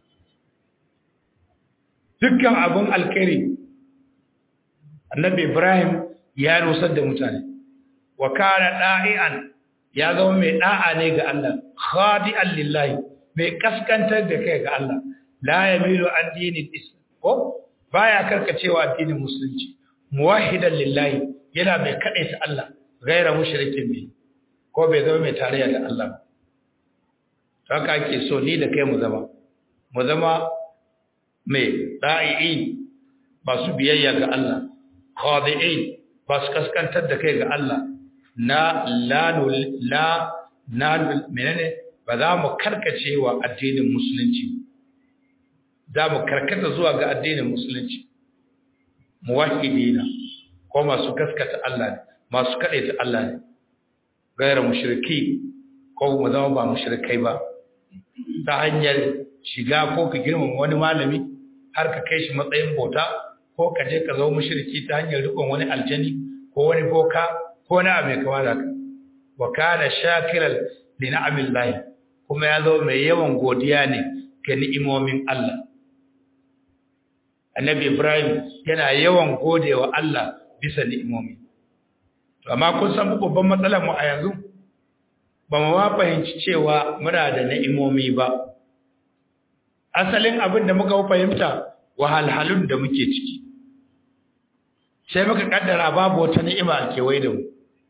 dukkan abun alkhairi annabi Ibrahim ya rusar da mutane wa kana da'ian ya zama mai da'a ne ga Allah khadi'an lillahi mai kaskantar da kai ga Allah la yamilu an dinin islam ko baya karkacewa addinin musulunci muwahhidan lillahi yana mai kaɗaita Allah gaira mushrikin bi ko bai zama mai tarayya da Allah haka ake so ni da kai mu zama mu zama mai da'i'i masu biyayya ga Allah khadi'in ba su kaskantar da kai ga Allah na la la na menene ba za mu karkace wa addinin musulunci za mu karkata zuwa ga addinin musulunci muwahhidina ko masu gaskata Allah ne masu kaɗaita Allah ne gaira mushriki ko mu zama ba mushrikai ba ta hanyar shiga ko ka girmama wani malami har ka kai shi matsayin bauta ko ka je ka zama mushriki ta hanyar rikon wani aljani ko wani boka ko wani abu mai kama da ka wa kana shakiral li na'amillahi kuma ya zo mai yawan godiya ne ga ni'imomin Allah annabi Ibrahim yana yawan godewa Allah bisa ni'imomi to amma kun san babban matsalar mu a yanzu ba mu ma fahimci cewa muna da ni'imomi ba asalin abin da muka fahimta wahalhalun da muke ciki sai muka kaddara babu wata ni'ima a kewaye da mu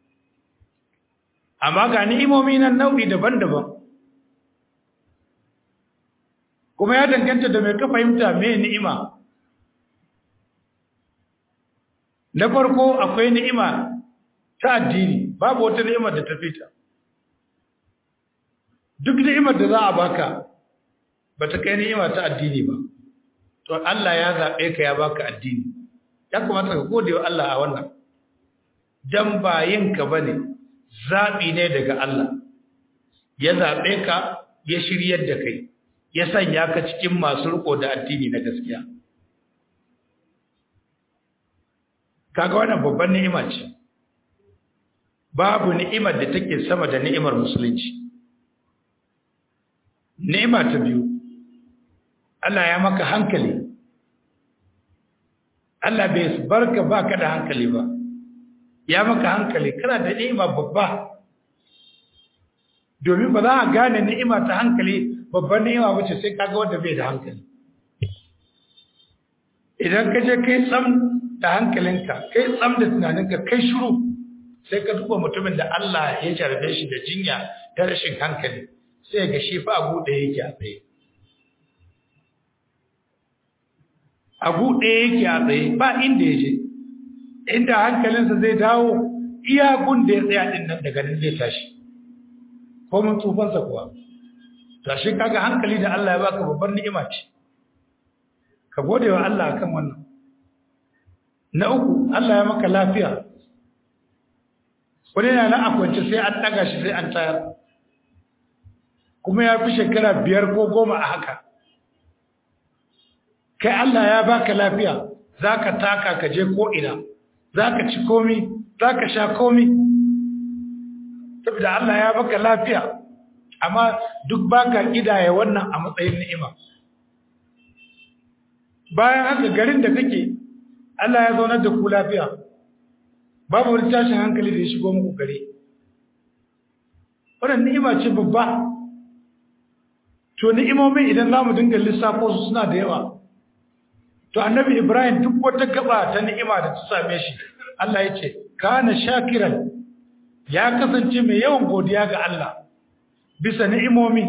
amma ga ni'imomi nan nau'i daban-daban kuma ya danganta da mai ka fahimta me ni'ima na farko akwai ni'ima ta addini babu wata ni'imar da ta fita duk ni'imar da za a baka ba ta kai ni'ima ta addini ba to Allah ya zaɓe ka ya baka addini ya kamata ka gode wa Allah a wannan dan ba yinka bane zaɓi ne daga Allah ya zaɓe ka ya shiryar da kai ya sanya ka cikin masu riko da addini na gaskiya kaga wannan babban ni'ima ce babu ni'imar da take sama da ni'imar musulunci ni'ima ta biyu Allah ya maka hankali Allah bai barka baka da hankali ba ya maka hankali kana da ni'ima babba domin ba za a gane ni'ima ta hankali babban ni'ima bace sai kaga wanda bai da hankali idan ka je kai tsam da hankalinka kai tsam da tunaninka kai shiru sai ka duba mutumin da Allah ya jarbe shi da jinya ta rashin hankali sai ga shi fa abu da yake a tsaye abu ɗaya yake a tsaye ba inda ya je inda hankalinsa zai dawo iya gun da ya tsaya ɗin nan daga nan zai tashi ko mun tsufansa kuwa tashi kaga hankali da Allah ya baka babbar ni'ima ce ka gode wa Allah akan wannan na uku Allah ya maka lafiya wani na nan a kwance sai an ɗaga shi sai an tayar kuma ya fi shekara biyar ko goma a haka kai Allah ya baka lafiya za ka taka ka je ko'ina za ka ci komi za ka sha komi saboda Allah ya baka lafiya amma duk baka ƙidaya wannan a matsayin ni'ima bayan haka garin da kake Allah ya zaunar da ku lafiya babu wani tashin hankali da ya shigo muku gare wannan ni'ima ce babba to ni'imomin idan za mu dinga lissafo su suna da yawa to annabi ibrahim duk wata gaba ta ni'ima da ta same shi Allah ya ce kana shakiran ya kasance mai yawan godiya ga Allah bisa ni'imomi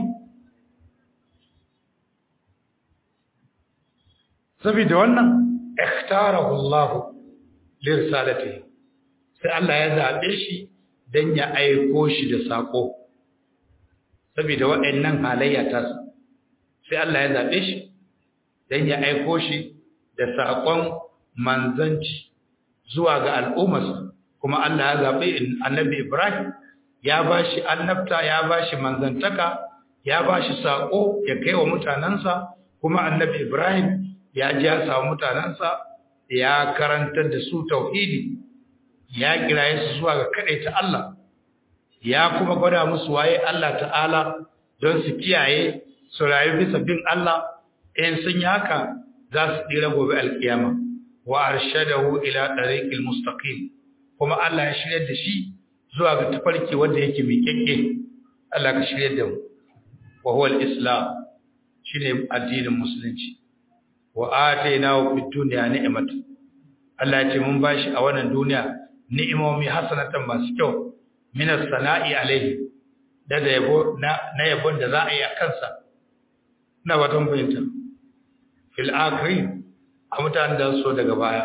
saboda wannan ikhtarahu Allah li risalatihi sai Allah ya zabe shi dan ya aiko shi da sako saboda waɗannan halayya ta sai Allah ya zabe shi dan ya aiko shi da sakon manzanci zuwa ga al'ummarsa kuma Allah ya zabe annabi Ibrahim ya bashi annabta ya bashi manzantaka ya bashi sako ya kai wa mutanansa kuma annabi Ibrahim ya ji ya samu mutanensa ya karantar da su tauhidi ya kiraye su zuwa ga ta Allah ya kuma gwada musu waye Allah ta'ala don su kiyaye su rayu bisa bin Allah in sun yi haka za su tsira gobe alkiyama wa arshadahu ila tariqil mustaqim kuma Allah ya shirye da shi zuwa ga tafarki wanda yake miƙeƙe Allah ka shirye da mu wa huwa al-islam shine addinin musulunci wa atainahu fid dunya ni'matan Allah ya ce mun bashi a wannan duniya ni'imomi hasanatan masu kyau min as-sana'i alayhi da da yabo na na yabon da za a yi a kansa na watan bayanta fil akhirin a mutanen da so daga baya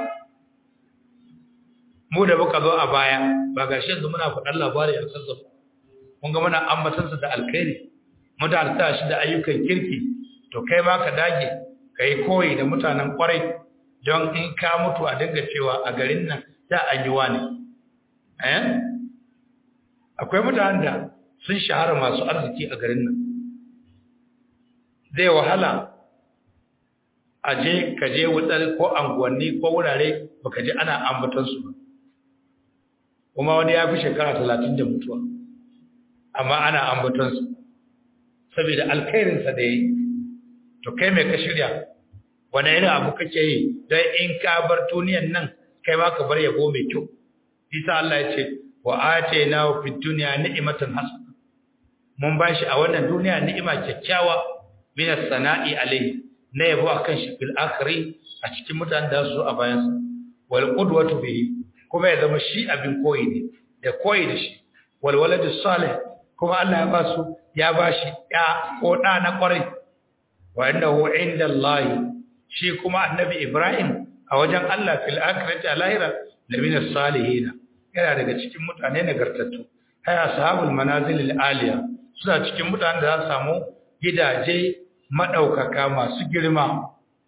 mu da muka zo a baya ba ga shi yanzu muna faɗan labari a kansa mun ga muna ambatansa da alkhairi mutane ta shi da ayyukan kirki to kai ma ka dage ka yi koyi da mutanen kwarai don in ka mutu a dinga cewa a garin nan da an yi wani eh akwai mutanen da sun shahara masu arziki a garin nan zai wahala a je ka je wutsar ko anguwanni ko wurare baka ji ana ambatansu ba kuma wani ya fi shekara talatin da mutuwa amma ana ambaton su saboda alkhairin sa da yi to kai me ka shirya wani irin abu kake yi don in ka bar duniyan nan kai ma ka bar yabo mai kyau isa Allah ya ce wa atayna fi dunya ni'matan hasana mun bashi a wannan duniya ni'ima kyakkyawa min as-sana'i alayhi na yabo akan shi fil akhiri a cikin mutanen da su a bayan sa wal qudwatu bihi kuma ya zama shi abin koyi ne da koyi da shi wal waladu salih kuma Allah ya ba su ya bashi ya ko da na kwarai wa innahu inda Allah shi kuma annabi Ibrahim a wajen Allah fil akhirati alahira da min as-salihin yana daga cikin mutane nagartattu hay ashabul manazil al-aliya suna cikin mutanen da za su samu gidaje madaukaka masu girma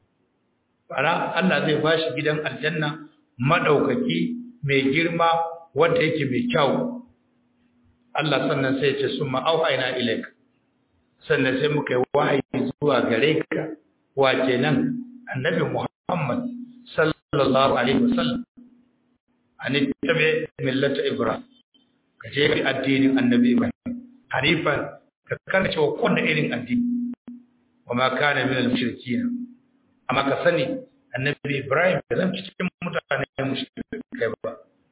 bara Allah zai bashi gidan aljanna madaukaki mai girma wanda yake mai kyau Allah sannan sai ya ce summa auhayna ilaika sannan sai muka yi wahayi zuwa gare ka wa kenan annabi Muhammad sallallahu alaihi wasallam an tabi millata Ibrahim ka je bi addinin annabi Ibrahim hanifan ka karce wa kowanne irin addini wa ma kana min al-mushrikeen amma ka sani annabi Ibrahim da zan cikin mutane mushrikai ba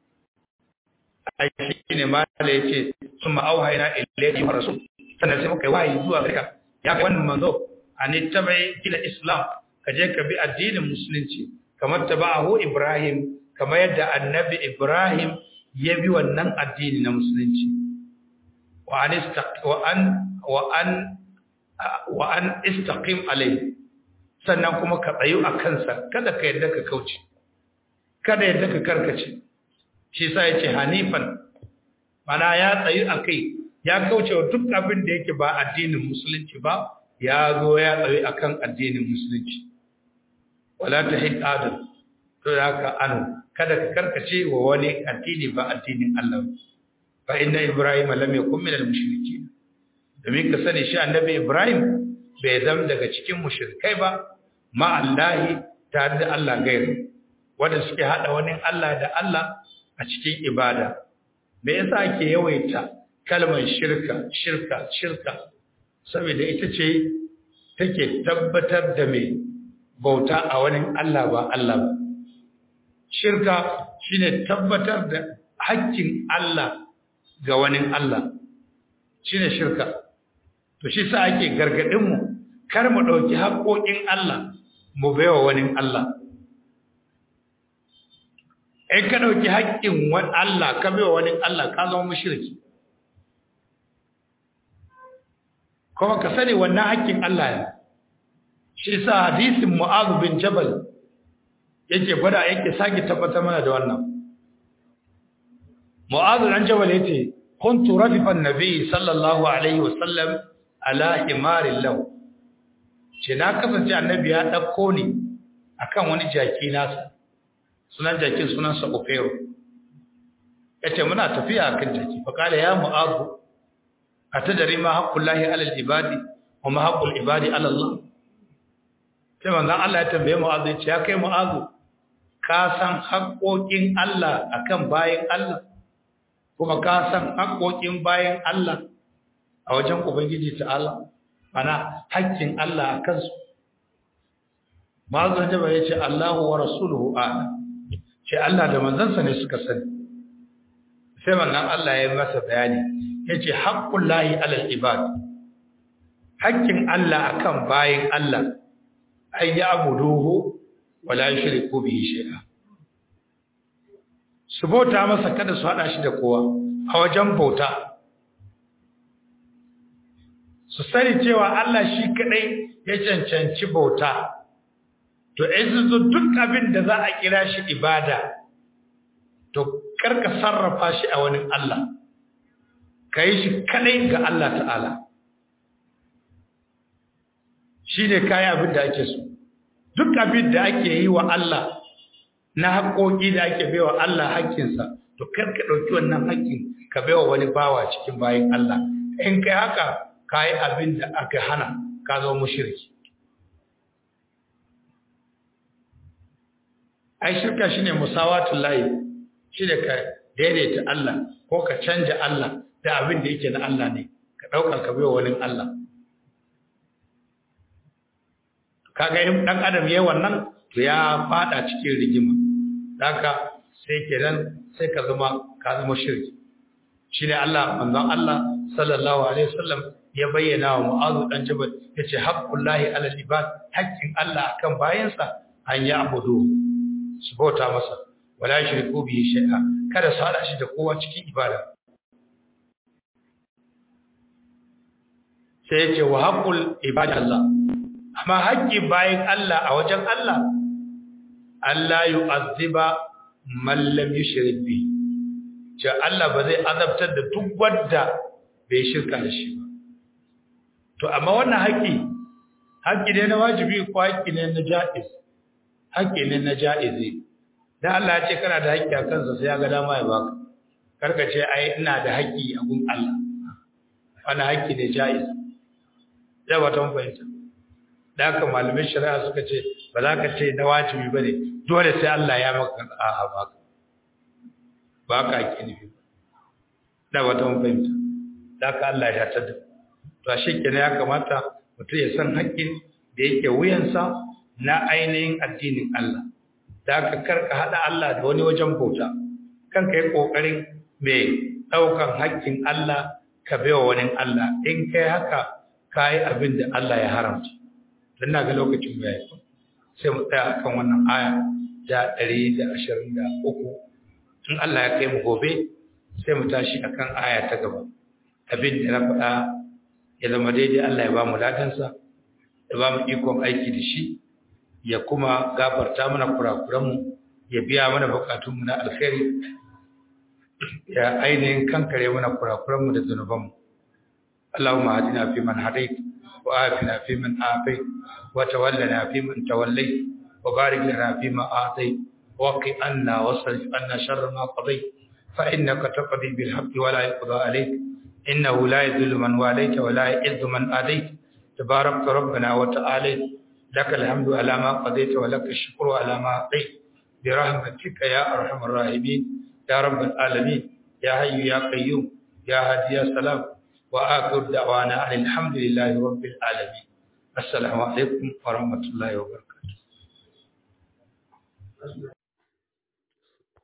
ai shine ma da yace summa auhayna ilayhi wa rasul sannan sai muka yi wahayi zuwa gare ka ya wannan manzo an tabi ila islam ka je ka bi addinin musulunci kamar taba'ahu Ibrahim kamar yadda annabi Ibrahim ya bi wannan addini na musulunci wa an wa an wa an wa an istaqim alayhi sannan kuma ka tsayu a kansa kada ka yadda ka kauce kada yadda ka karkace shi sa yace hanifan mana ya tsayu akai ya kauce wa duk abin da yake ba addinin musulunci ba ya zo ya tsayu akan addinin musulunci wala ta hid adam to haka anu kada ka karkace wa wani addini ba addinin Allah fa inna ibrahim lam yakun min al-mushrikeen domin ka sani shi annabi ibrahim bai zama daga cikin mushrikai ba ma Allah tare da Allah gairi wanda suke hada wani Allah da Allah a cikin ibada me yasa ake yawaita kalmar shirka shirka shirka saboda ita ce take tabbatar da mai bauta a wani Allah ba Allah ba. Shirka shine tabbatar da haƙƙin Allah ga wani Allah, shine shirka. To shi sa ake gargaɗinmu, kar mu ɗauki haƙoƙin Allah mu baiwa wani Allah. In ka ɗauki haƙƙin wani Allah ka baiwa wani Allah ka zama mashirki. Kuma ka sani wannan haƙƙin Allah ne. shi sa hadisin Mu'adh bin Jabal yake gwada yake sake tabbatar mana da wannan Mu'adh bin Jabal yace kuntu rafifa an-nabi sallallahu alaihi wasallam ala himarin lahu ce na kasance annabi ya dauko ni akan wani jaki nasa sunan jakin sunan sa Ufairu yace muna tafiya akan jaki fa kala ya Mu'adh atadari ma haqqullahi ala al-ibadi wa ma haqqul ibadi ala Allah sai manzon Allah ya tambaye Mu'azu ya ce ya kai Mu'azu ka san haƙoƙin Allah akan bayin Allah kuma ka san haƙoƙin bayin Allah a wajen Ubangiji ta'ala mana haƙƙin Allah a kansu Mu'azu jaba ya ce Allahu wa rasuluhu a'lam ce Allah da manzansa ne suka sani sai manzon Allah ya masa bayani yace haqqullahi alal ibad haƙƙin Allah akan bayin Allah an yi abuduhu wala shirku bihi shay'a su bauta masa kada su hada shi da kowa a wajen bauta su sani cewa Allah shi kadai ya cancanci bauta to in zo duk abin da za a kira shi ibada to karka sarrafa shi a wani Allah kai shi kadai ga Allah ta'ala shi ne kayan abin da ake so duk abin da ake yi wa Allah na haƙoƙi da ake baiwa Allah haƙƙinsa to kar ka ɗauki wannan haƙƙin ka baiwa wani bawa cikin bayan Allah in kai haka ka yi abin da aka hana ka zama mushriki ai shirka shine musawatul lahi shine ka daidaita Allah ko ka canja Allah da abin da yake na Allah ne ka ɗauka ka biyo wani Allah kaga in ɗan adam yayi wannan to ya fada cikin rigima haka sai kenan sai ka zama ka zama shirki shine Allah manzon Allah sallallahu alaihi wasallam ya bayyana wa Mu'adh dan Jabal yace haqqullahi ala al-ibad haqqin Allah akan bayansa an ya abudu su bauta masa wala shirku bihi shay'a kada su hada shi da kowa cikin ibada sai yace wa haqqul ibadallah amma haƙƙin bayan Allah a wajen Allah Allah yu'azziba man lam yushrik bi ce Allah ba zai azabtar da duk wanda bai shirka da shi ba to amma wannan haƙƙi haƙƙi ne na wajibi ko haƙƙi ne na ja'iz haƙƙi ne na ja'izi dan Allah ya ce kana da haƙƙi a kansa sai ya ga dama ya baka karka ce ai ina da haƙƙi a gun Allah wannan haƙƙi ne ja'iz da ba ta fahimta da haka malamin shari'a suka ce ba za ka ce na wajibi ba ne dole sai Allah ya maka a'a ba ka ba ka ake nufi da wata fahimta da haka Allah ya tada to a shekenan ya kamata mutum ya san haƙƙin da yake wuyansa na ainihin addinin Allah da haka karka haɗa Allah da wani wajen bauta kanka yi ƙoƙarin mai ɗaukan haƙƙin Allah ka baiwa wani Allah in kai haka ka yi abin da Allah ya haramta don na ga lokacin bai sai mu tsaya akan wannan aya da ɗari da ashirin da uku in Allah ya kai mu gobe sai mu tashi akan aya ta gaba abin da na faɗa ya zama daidai Allah ya ba mu ladansa ya ba mu ikon aiki da shi ya kuma gafarta mana kurakuranmu ya biya mana bukatunmu na alkhairi ya ainihin kankare mana kurakuranmu da zunubanmu اللهم اهدنا فيمن هديت وآفنا فيمن آفيت وتولنا فيمن توليت وبارك لنا فيما أعطيت وقي عنا واصرف عنا شر ما قضيت فإنك تقضي بالحق ولا يقضى عليك إنه لا يذل من واليت ولا يعز من آديت تبارك ربنا وتعالى لك الحمد على ما قضيت ولك الشكر على ما أعطيت برحمتك يا أرحم الراحمين يا رب العالمين يا حي يا قيوم يا هادي يا سلام وآخر دعوانا أن الحمد لله رب العالمين السلام عليكم ورحمة الله وبركاته